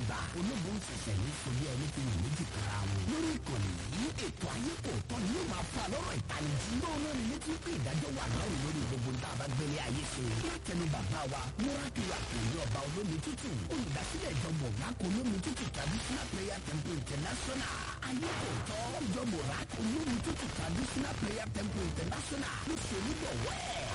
àgbà ológun ṣẹ̀ṣẹ̀ ní sọlé ẹni tí mo méjì kára wọn. lórí ìkànnì yìí ètò ayé kò tọ́ ni yóò máa fa lọ́rọ̀ ìtanijí. lóòrùn náà ni létí pé ìdájọ́ wà lọ́rùn lórí gbogbo ń tá a bá gbélé ayé ṣe. látẹnu bàbá wa múrákìlá kìlì ọba olómi tútù olùdásílẹ̀ ìjọba ògbáko olómi tútù traditional prayer temple international. ayé kò tọ́ ìjọba ògbáko olómi tútù traditional prayer temple international ló ṣe onígbọ̀wọ́ ẹ̀.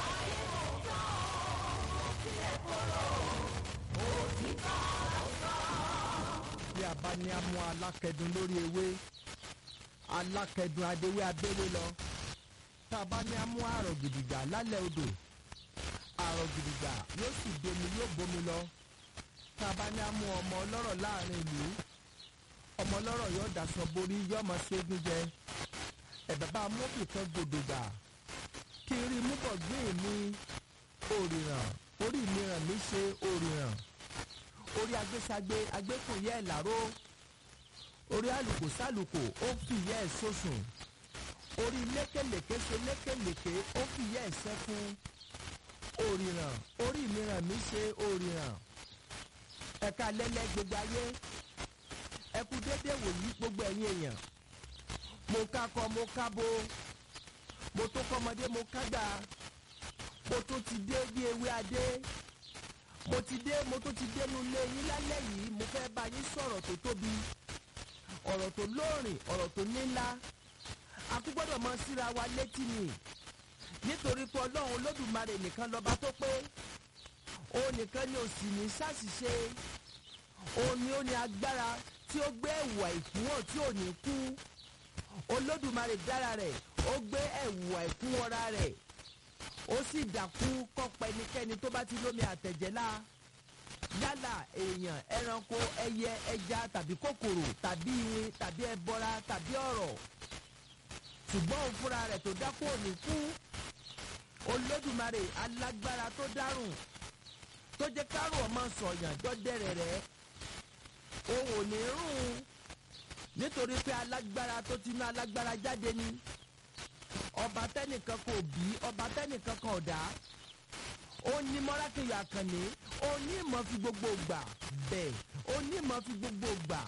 bí a bá ní a mú alákẹ̀dùn lórí ewé alákẹ̀dùn adéwé abẹ́lé lọ tá a bá ní a mú àrò gidigba lálẹ́ odò àrò gidigba yóò sì domi yóò bomi lọ tá a bá ní a mú ọmọ ọlọ́rọ̀ láàrin ìlú ọmọ ọlọ́rọ̀ yóò daṣọ borí yóò máa ṣẹ́gun jẹ ẹ̀bẹ̀ bá a mú ìkan gbòdògbà kí n rí mú bọ̀ gbé mi òrìràn orí mi ràn mí ṣe òrìràn orí agbésagbe agbékùnyẹ ìlàró orí àlùkò sálùkò ó fìyẹ ẹ sọsùn orí lékèlèké ṣe lékèlèké ó fìyẹ ẹ sẹfún òrìràn orí mìíràn mi ṣe òrìràn ẹ̀ka lẹ́lẹ́ gbogbo ayé ẹkú dédé wòyí gbogbo ẹ̀yin èèyàn mo kakọ mo kábo mo tó kọ́mọdé mo kágbà mo tó ti dé bí ewé adé mo ti dé mo tún ti dénú ilé yín lálẹ́ yìí mo fẹ́ bá yín sọ̀rọ̀ tó tóbi ọ̀rọ̀ tó lóòrìn ọ̀rọ̀ tó nílá a kú gbọ́dọ̀ mọ síra wa létí ni nítorí pé ọlọ́run olódùmarè nìkan lọ́ba tó pé òun nìkan ni òsì ní ṣàṣìṣe òun ni ó ní agbára tí ó gbé ẹ̀wù àìkú hàn tí ò ní kú olódùmarè dára rẹ̀ ó gbé ẹ̀wù àìkú wọra rẹ̀ ó sì dàkú kọ́pọ̀ ẹnikẹ́ni tó bá ti lómi àtẹ̀jẹ́lá yálà èèyàn ẹranko ẹyẹ ẹja tàbí kòkòrò tàbí irin tàbí ẹbọra tàbí ọ̀rọ̀ ṣùgbọ́n òun fúnra rẹ̀ tó dákú òní kú olódùmarè alágbára tó dárùn tó jẹ́ kárùn ọmọ sọ̀yàn jọ́dẹ̀rẹ̀ rẹ̀ òun ò ní rún nítorí pé alágbára tó ti ná alágbára jáde ni ọba tẹnìkan kò bí ọba tẹnìkan kan ò dá ó ní mọ́rákìyà àkànní ó ní ìmọ̀ fi gbogbo gbà bẹ́ẹ̀ ó ní ìmọ̀ fi gbogbo gbà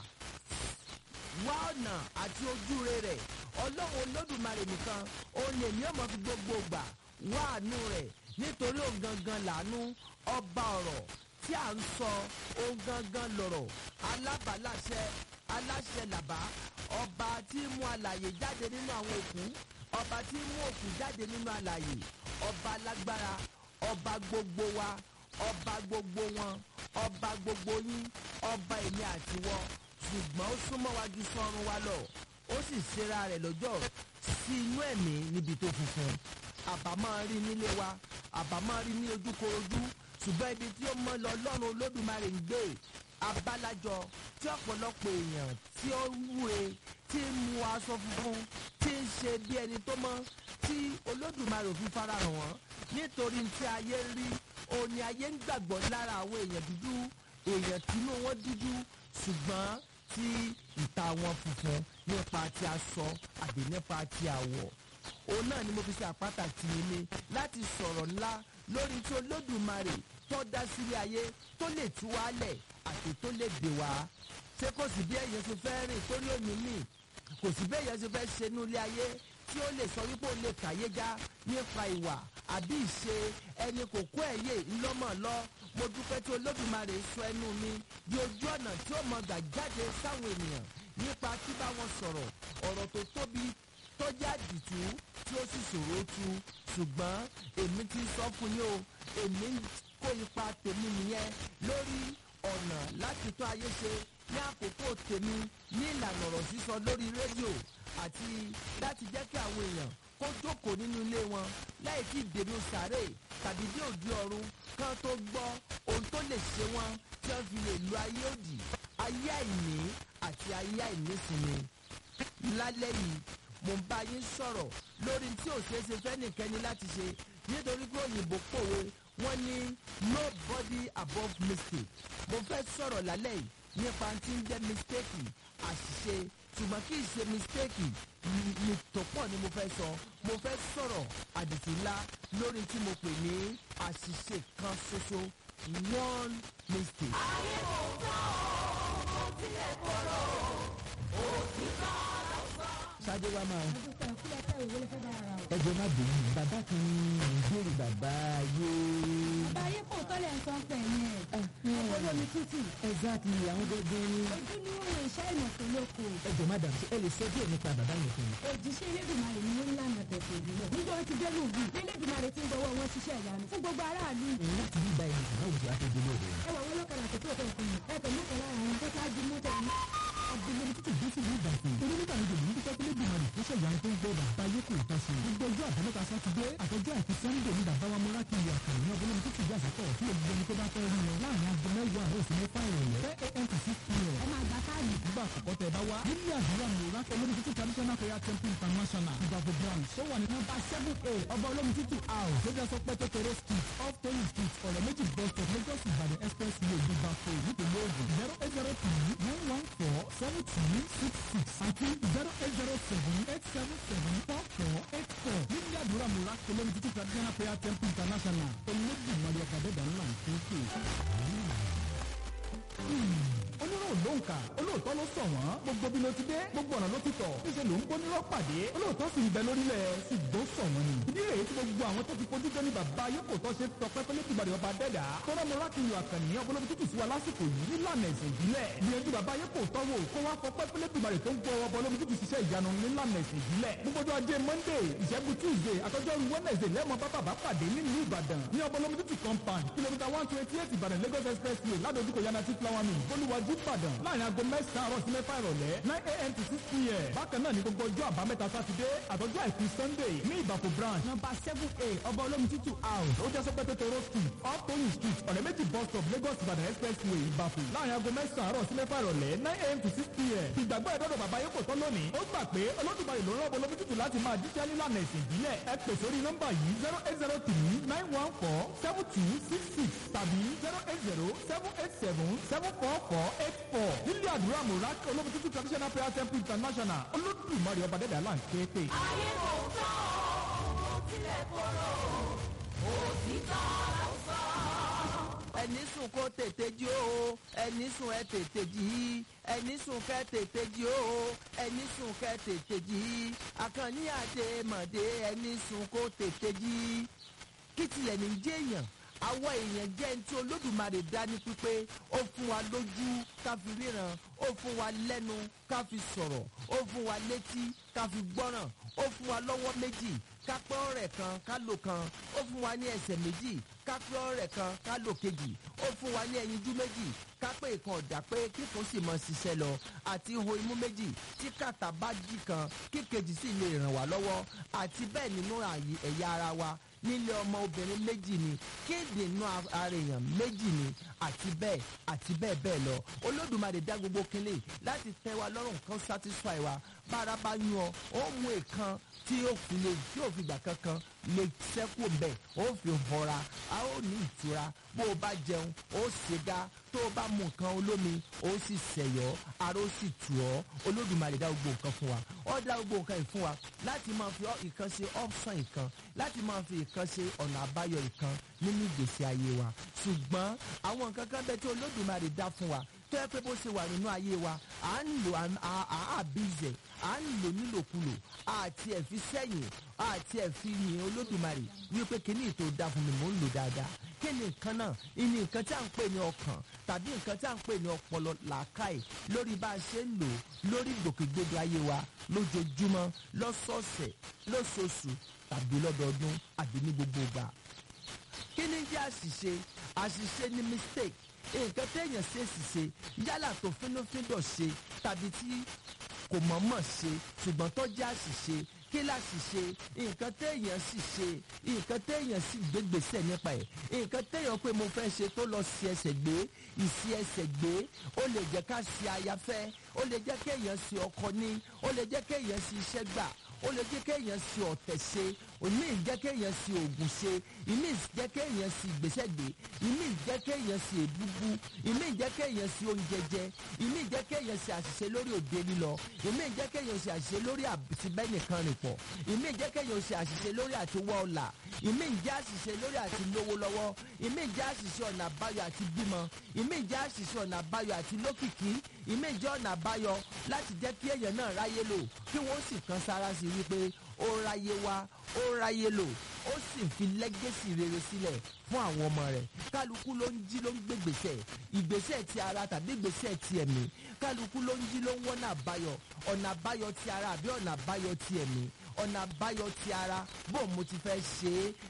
wá ọ̀nà àti ojúre rẹ̀ ọlọ́run olódùmarè nìkan ó ní èmi ọmọ fi gbogbo gbà wá àánú rẹ̀ nítorí òun gangan làánú ọba ọ̀rọ̀ tí à ń sọ òun gangan lọ̀rọ̀ alábàláṣẹ aláṣẹ làbá ọba tí mú alàyè jáde nínú àwọn òkú ọba tí mú òkú jáde nínú àlàyé ọba lágbára ọba gbogbo wa ọba gbogbo wọn ọba gbogbo yín ọba èmi àti wọ ṣùgbọ́n ó súnmọ́ wa ju sọ́run wa lọ ó sì ṣera rẹ̀ lọ́jọ́ sí inú ẹ̀mí níbi tó funfun àbá máa rí nílé wa àbá máa rí ní ojúkorojú ṣùgbọ́n ibi tí ó mọ́ lọ lọ́run olódùmarè ń gbé abálájọ tí ọ̀pọ̀lọpọ̀ èèyàn tí ó wúre tí ń mu aṣọ funfun tí ń ṣe bí ẹni tó mọ́ tí olódùmarè òfin farahàn wọ́n nítorí tí ayé rí òní ayé ń gbàgbọ́ lára àwọn èèyàn dúdú èèyàn tínú wọn dúdú ṣùgbọ́n tí ìta wọn funfun nípa ti aṣọ àbí nípa ti àwọ̀ òun náà ni mo fi ṣe àpáta tì í ní láti sọ̀rọ̀ ńlá lórí tí olódùmarè tó dá sílé ayé tó lè tú wálẹ̀ àti tó lè dè wá ṣé kò sí bí ẹ̀yẹ ṣe fẹ́ rìn torí òní mì kò sí bí ẹ̀yẹ ṣe fẹ́ ṣe inú ilé ayé tí ó lè sọ wípé ó lè kàyé já nípa ìwà àbí ìṣe ẹni kò kó ẹ̀yẹ ńlọ́mọ̀ lọ mo dúpẹ́ tí olódùmarè sọ ẹnu mi di ojú ọ̀nà tí ó mọ gbà jáde sáwọn ènìyàn nípa tí bá wọn sọ̀rọ̀ ọ̀rọ̀ tó tóbi tó jẹ́ àdìtú tí ó sì ṣòro tú ṣùgbọ́n èmi ti sọ fún yín o èmi kó ipa tèmi nìyẹn lórí ọ̀nà láti tó ayé ṣe ní àkókò tèmi ní ìlànà ọ̀rọ̀ sísọ lórí rédíò àti láti jẹ́ kí àwọn èèyàn kó jókòó nínú ilé wọn láì tí dènú sàárè tàbí dé òdi ọ̀run kán tó gbọ́ ohun tó lè ṣe wọn tí wọ́n fi lè lo ayé òdì ayé àìní àti ayé àìnísinmi lálẹ́ yìí mo ń bá yín sọ̀rọ̀ lórí tí ò ṣeé ṣe fẹ́nìkẹ́ni láti ṣe nítorí pé òyìnbó pòwe wọ́n ní nobody above mistake mo fẹ́ sọ̀rọ̀ lálẹ́ yìí nípa tí ń jẹ́ mistake àṣìṣe ṣùgbọ́n kì í ṣe mistake ní tó pọ̀ ni mo fẹ́ sọ mo fẹ́ sọ̀rọ̀ àdìsí ńlá lórí tí mo pè ní àṣìṣe kan ṣoṣo one mistake. ayé kò tán o ṣáájú wa máa àdúgbò ìkúlẹ̀ fẹ́ òwe lè fẹ́ bá ara o. ẹjọ́ má bínú bàbá kan ìbéèrè bàbá ayé. bàbá ayé kò tọ́lẹ̀ ń sọ pẹ̀ yẹn. ọkọ̀ olómi tútù. exactly àwọn gbogbo ni. ojú ni ó rìn iṣẹ́ ìmọ̀tò lóko. ẹjọ́ madam ṣe ẹ lè sọ díẹ̀ nípa bàbá yẹn fún mi. òjíṣẹ́ elédùnmarè ni ó ń lànà tẹ̀sán ìbílẹ̀. níjọ́ ti dé lùbí elédùnmarè ti ń gbọ́wọ́ wọn ṣiṣẹ́ ìyanu fún gbogbo aráàlú. láti bí ibà ẹni ìgbà òjò àtẹ̀jọ́ lóde. ẹ wà wọn lọ́kàrà tó tó ọ̀tọ̀ ọkùnrin ẹ pẹ̀lú ọ̀kan lára àwọn tó ṣáájú mọ́tò ní. agbègbè títí dé sí ìlú ìbàdàn torí nígbà yìí lòun dúpẹ́ pé lébùmọ̀ rẹ̀ tó ṣèyàn tó ń gbọ́ bàbá ayé kò tán sí i gbogbo ọjọ́ àbámẹ́ta sátidé àtọjọ́ àìkú sẹ́ńdẹ̀ ní bàbá wa múra kí ìyá àkàrà ní ọgbọ́n lómi títí ìjà sátọ̀ tí olùgbé ẹni tó bá fẹ́ rí wọn láàrin aago mẹ́wàá àárọ̀ sí mẹ́fà ìrọ̀lẹ́ ten a.m. to six p.m. ẹ máa gba káàdì. nígbà àkọ́kọ́ tẹ bá wá nílé àdúrà múra olómi títí traditional prayer temple international ìbàfọ̀ branch tó wà ní nọ́mbà seven a ọba olómi títí house lójú ẹsọ pẹ́ tẹ́tẹ́rẹ́ street off toyin street ọ̀rẹ́ méjì bus stop lagos ìbàdàn expressway ìbàfọ̀ nípìnlẹ̀ ògùn zero eight zero three nine one four seven two six six àti zero eight zero seven eight seven seven four four eight four nílé àdúrà múra olómi títí traditional prayer temple international olódùmarè ọ̀gá ńlá ń kéèké onírò ló ń kà olóòótọ́ ló sọ wọ́n gbogbo bí ló ti dé gbogbo ọ̀nà ló ti tọ̀ níṣẹ́ ló ń bó nírọ̀ pàdé olóòótọ́ sì ń bẹ lórílẹ̀ ṣùgbọ́n sọ wọ́n ni. ìdí rèé tí gbogbo àwọn tó ti fojú jẹ́ ní bàbá ayé kò tọ́ ṣe tọpẹ́ pé lẹ́tì ìbàdàn ọba dẹ́dà tọ́lá mọ́ra kì í yọ àkànní ọbọ̀lọ́bí tútù sí wa lásìkò yìí nílànà ẹ̀sìn ìbílẹ̀ gbìyànjú bàbá ayé kò tọ́wọ́ kó wá fọpẹ́ pé lẹ́tì ìbàdàn tó ń gbọ́ ọbọ̀lọ́bí tútù ṣiṣẹ́ ìyanu nílànà ẹ̀sìn ìbílẹ̀ gbogbo ọjọ́ ajé monday ìṣẹ́gun tuesday àtọ́jọ́rú wednesday lẹ́mọ̀ bá bàbá pàdé nílùú ìbàdàn ní ọbọ̀lọ́bí tútù compound kìlómítà one twenty eight ìbàdàn lagos expressway ládojúkọ yanati flower mill bolúwàjú ìbàdàn láàrin aago mẹ́sàn-án àárọ̀ sí mẹ́fà ìrọ̀lẹ́ nine a.m. to six p.m. bákan náà ní gbogbo ọjọ́ àbámẹ́ta sátidé àtọ́jọ́ àìkú sunday ní ìbàkú branch number seven a ọba olómi títù house ó jẹ́ sọ́pẹ́ tètè road street off toyin street ọ̀rẹ́ méjì bus stop lagos ìbàdàn expressway ìbàkú láàrin aago mẹ́sàn-án àárọ̀ sí mẹ́fà ìrọ̀lẹ́ nine a.m. to six p.m. ìgbàgbọ́ ẹ̀dọ́dọ̀ bàbá yóò kò tán lónìí ó gbà pé olódùmarè ló ń rọ́bọ olómi títù láti máa jíjẹ́ nílànà ẹ̀sìn ìbílẹ̀ ẹ pè sórí nọ́mbà yìí zero eight zero three nine one four seven two six six tàbí zero eight zero seven eight seven seven four four eight four nílé àdúrà mọ̀rá olómi títù traditional prayer temple international olódùmarè ọba dẹ́dẹ́ àlá ń ké pè. ayé kò tán ó tilẹ̀ kóró òtítọ́ ló sọ. ẹni sùn kó tètè jí o ẹni sùn ẹ tètè jí ẹni sùn kẹ tètè jí o ẹni sùn kẹ tètè jí àkànní àdé mọ̀dé ẹni sùn kó tètè jí kí tilẹ̀ ní jẹ́ èèyàn àwọn èèyàn jẹ́ ní tí olódùmarè dá ní pípé ó fún wa lójú ká fi ríran ó fún wa lẹ́nu ká fi sọ̀rọ̀ ó fún wa létí ká fi gbọ́ràn ó fún wa lọ́wọ́ méjì ká pẹ́ ọ̀rẹ́ kan ká lò kan ó fún wa ní ẹsẹ̀ méjì ká pẹ́ ọ̀rẹ́ kan ká lò kejì ó fún wa ní ẹyinjú méjì ká pé ìkan ọ̀dà pé kíkún sì mọ ṣiṣẹ́ lọ àti ihò imú méjì tí kàtà bá jí kan kíkejì sì lè ràn wá lọ́wọ́ àti bẹ́ẹ̀ nínú àyè ẹ̀yà ara wa nílé ọmọ obìnrin méjì ni kéde inú ara èèyàn méjì ni àti bẹ́ẹ̀ àti bẹ́ẹ̀ bẹ́ẹ̀ lọ olódùmarè dá gbogbo kínlẹ̀ láti tẹ́ wa lọ́rùn kan satisfy wa bára bá yún ọ ó mú èèkan tí ó fi lè tí ó fi gbà kankan lè sẹ́kù mbẹ́ ó fi họra a ó ní ìtura bó o bá jẹun ó ṣèga tó o bá mu nǹkan olómi ó sì ṣẹ̀yọ́ ara ó sì tù ọ́ olódùmarè dá gbogbo nǹkan fún wa ó dá gbogbo nǹkan yìí fún wa láti máa fi ìkan ṣe option ìkan láti máa fi ìkan ṣe ọ̀nà àbáyọ ìkan nínú ìgbésí ayé wa ṣùgbọ́n àwọn nǹkan kan bẹ tí olódùmarè dá fún wa tó yẹ pé bó ṣe wà nínú ayé wa à ń lò à àbízẹ̀ à ń lò nílòkulò àti ẹ̀ fi sẹ́yìn àti ẹ̀ fi yìn olódùmarè wípé kíní ètò dá fún mi mò ń lò dáadáa kí ni nǹkan náà ìní nǹkan tí à ń pè ní ọkàn tàbí nǹkan tí à ń pè ní ọpọlọ làákàyè lórí bá a ṣe ń lò lórí ìgbòkègbodò ayé wa lójoojúmọ́ lọ́sọ̀ọ̀sẹ̀ lóṣooṣù tàbí lọ́dọọdún àbí ní gbogbo ìgbà kí ni jẹ́ àṣìṣe àṣìṣe ni mistake nǹkan téèyàn ṣe ṣìṣe yálà tó fínúfíndọ̀ ṣe tàbí tí kò mọ̀ọ́mọ̀ ṣe ṣùgbọ́n tó jẹ́ àṣìṣe kí láṣìṣe nǹkan téèyàn sì ṣe nǹkan téèyàn sì gbégbèsè nípa ẹ̀ nǹkan téèyàn pé mo fẹ́ ṣe tó lọ sí ẹsẹ̀ gbé ìsí ẹsẹ̀ gbé ó lè jẹ́ ká ṣe ayafẹ́ ó lè jẹ́ kéèyàn ṣe ọkọ ní ó lè jẹ́ kéèyàn ṣe iṣẹ́ gbà ó lè jẹ́ kéèyàn ṣe ọ̀tẹ̀ ṣe ìmí jẹ́ kéèyàn sí oògùn ṣe ìmí jẹ́ kéèyàn sí ìgbésẹ̀ gbé ìmí jẹ́ kéèyàn sí èbúbú ìmí jẹ́ kéèyàn sí oúnjẹ jẹ ìmí jẹ́ kéèyàn sí àṣìṣe lórí òde lílọ ìmí jẹ́ kéèyàn sí àṣìṣe lórí àtibẹ́nìkan rìn pọ̀ ìmí jẹ́ kéèyàn sí àṣìṣe lórí àtiwọ́ ọ̀la ìmí jẹ́ àṣìṣe lórí àti lówó lọ́wọ́ ìmí jẹ́ àṣìṣe ọ̀nà àbáyọ àti bímọ ìmí jẹ́ àṣìṣe ọ̀nà àbáyọ àti lókìkí ìmí jẹ́ ọ̀nà àbáyọ láti jẹ́ kí èèyàn náà ráyé lò kí wọ́n sì kan sára sí wípé ó ráyé wá ó ráyé lò ó sì fi lẹ́gẹ́sì rere sílẹ̀ fún àwọn ọmọ rẹ̀ kálukú ló ń jí ló ń gbégbèsè ìgbésẹ̀ ti ara tàbí ìgbésẹ̀ ti ẹ̀mí kálukú ló ń jí ló ń wọ́nà àbáyọ ọ̀nà àbáyọ ti ara àbí ọ̀nà àbáyọ ti ẹ̀mí ọ̀nà àbáyọ ti ara bó mo ti fẹ́ ṣe é